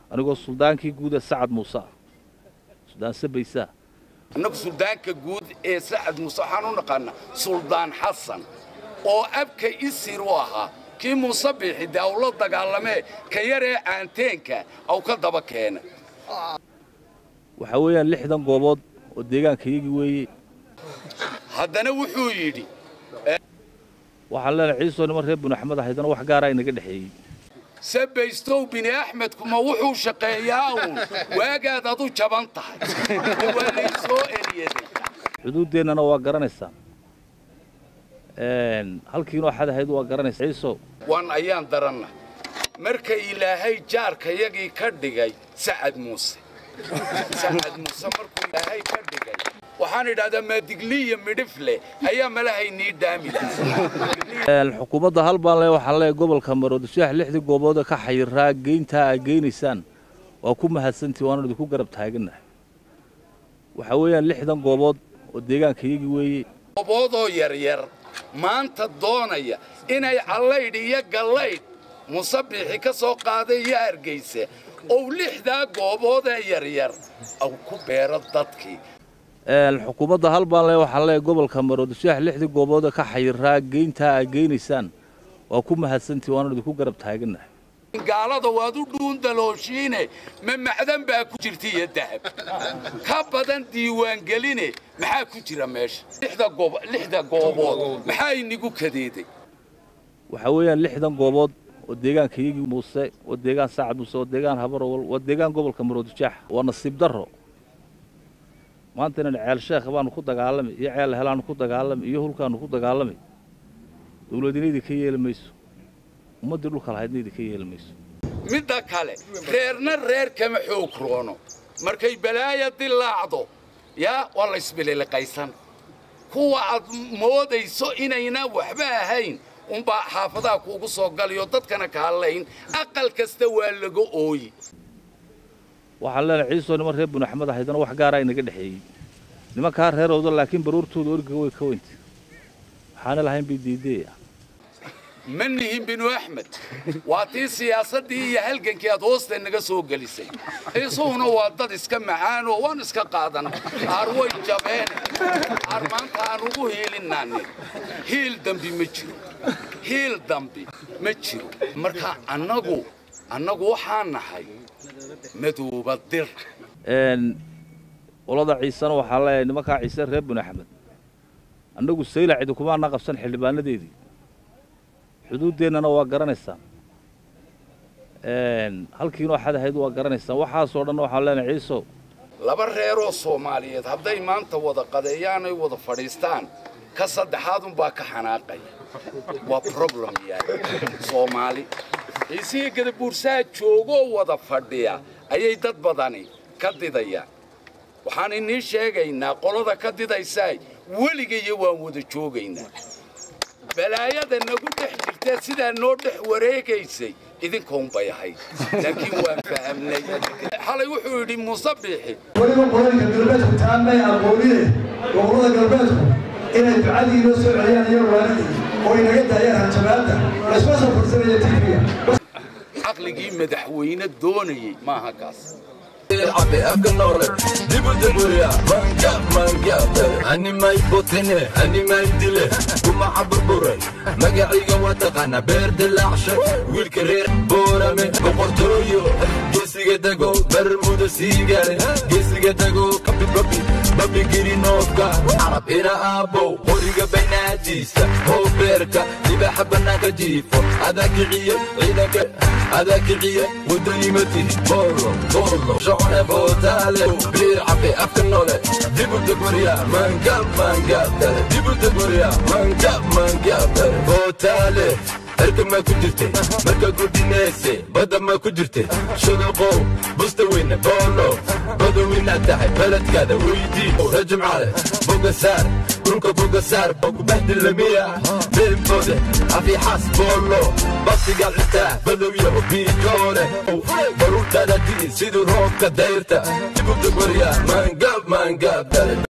anigoo suldaankii guuda sacad muuse ah suldaan sabaysaa annagu suldaanka guud ee sacad muuse waxaan u naqaanaa suldaan xasan oo abka isir u ahaa kii muuse biixi dee aw la dagaalamee ka yaree caanteenka aw ka daba keena waxaa weeyaan lixdan goobood oo deegaankayagii weeye haddana wuxuu yidhi waxaan leenahay ciisoo niman reer binu axmed ahaydana wax gaaraa inaga dhexeeyey sabaystow bini axmedkuma wuxuu shaqeeyaa uun waagaad adu jaban tahay oo waa lay soo eliyaday xuduuddeennana waa garanaysaan halkiinoo xad ahayd waa garanaysaa ciisow wan ayaan daranna marka ilaahay jaarkayagii ka dhigay sacad muuse sacad muuse markuu ilaahay ka dhigay waxaan idhahdaa maadigliya midhifle ayaa malahaynii dhaami lahaa xukuumadda hal baan le waxaan leeyahay gobolka maroodishaah lixdii goobood ka xayiraa geyntaa aad geynaysaan waa ku mahadsantii waanu idinku garab taagannahay waxaa weeyaan lixdan goobood oo deegaankayagii weeye gooboodoo yaryar maanta doonaya inay callaydh iyo gallaydh musabbixi ka soo qaaday iyo hargaysa ou lixdaa gooboodee yaryar aw ku beero dadkii xukuumadda hal baan le waxaan leeyahay gobolka maroodishaah lixdii goobood ka xayiraa geyntaa aad geynaysaan waa ku mahadsantii waanu idinku garab taagannahay gaalada waad u dhuundalooshiine ma macdan baa ku jirta iyo dahab ka badan diiwaangeline maxaa ku jira meesha lixda goobood maxaa inigu kadeeday waxaa weeyaan lixdan goobood oo deegaankayagii muuse waa deegaan saacad muuse waa deegaan habarowal waa deegaan gobolka maroodijaax waa nasiib darro maanta inaan ceel sheekha baanu ku dagaalamay iyo ceel helaanu ku dagaalamay iyo hulkaanu ku dagaalamay dawladina idinka yeeli mayso ummaddii dhulka lahaydna idinka yeeli mayso midda kale reerna reer kama xoog roono markay balaaya dilaacdo yaa waa laysbililiqaysan kuwa aad moodayso inayna waxba ahayn unbaa xaafadaha kuugu soo galayo dadkana ka hadlayn aqal kasta waa laga ooyi waxaan leenahay ciisoo niman reer binu axmed ahaydana wax gaaraa inaga dhexeeyey nimankaa reerowda laakiin baruurtooda orgiga way ka weynta waxaana lahayn bay diideeya ma nihin binu axmed waa tii siyaasaddii iyo halgankii aad hoosta naga soo gelisay isuhuna waa dad iska macaanoo waan iska qaadan aar way jabeen aar maanta aan ugu hiilinaanin hiil dambi ma jiro hiil dambi ma jiro marka annagu annagu waxaan nahay madooba dir qolada ciisena waxaa leeyahay nimankaa ciise reer binu axmed annagu saylac idinkumaana qabsan xildhibaanadeedii xuduuddeennana waa garanaysaan halkiinoo xad ahayd waa garanaysaan waxaasoo dhan waxaan leenahay ciisow laba reeroo soomaaliyeed hadday maanta wada qadeeyaanay wada fadhiistaan ka saddexaadunbaa ka xanaaqaya waa problem yahay soomaali ciisihii gadabuursaha joogoo wada fadhiya ayay dad badani ka didayaan waxaan inii sheegaynaa qolada ka didaysaa weligayo waan wada joogaynaa balaayada nagu dhex jirtee sidaa noo dhex wareegaysay idinkaunbay ahayd laakiin waan fahamnay xalay wuxuu yidhi muuse biixi weliba qodanka galbeedku taanmay aqoonine gobollada galbeedku inay ducadii noo soo celiyaan iyo waanidii oo inaga daayaan hanjabaadda laysma soo fursanaya tiifiga caqligii madaxweyne doonayey maaha kaas Abi akanore dibu dibuya manga manga ani may botine ani may dile kuma xaburburay magaciga waa taqaana beer dilaacshe wiilka reer boorame boqortooyo geesiga dago bermuda siigale geesiga dago kabi babi babi girinoofka carab ina aabow qoriga baynaadiisa oo beerka dibaxa bannaanka jiifo adaa kiciye ciidanka adaa kiciye waddanimati boolo boolo shocone bootaale biir cabe afka nole dibu degorya manga manga dale dibu degorya manga manga dale bootaale erka maa ku jirte markaad gudhinayse badda maa ku jirte shudaqow busta weyne boolo badawinaad tahay beledkaada weydii rajimcale bogasaar dhulka bogasaar bogubahdilamiya beembode afiixaas boolo baqtigaad xitaa badowya biikoole baruurtaada diin siduu roobka dayrta dibudagwarya maangab maangab dale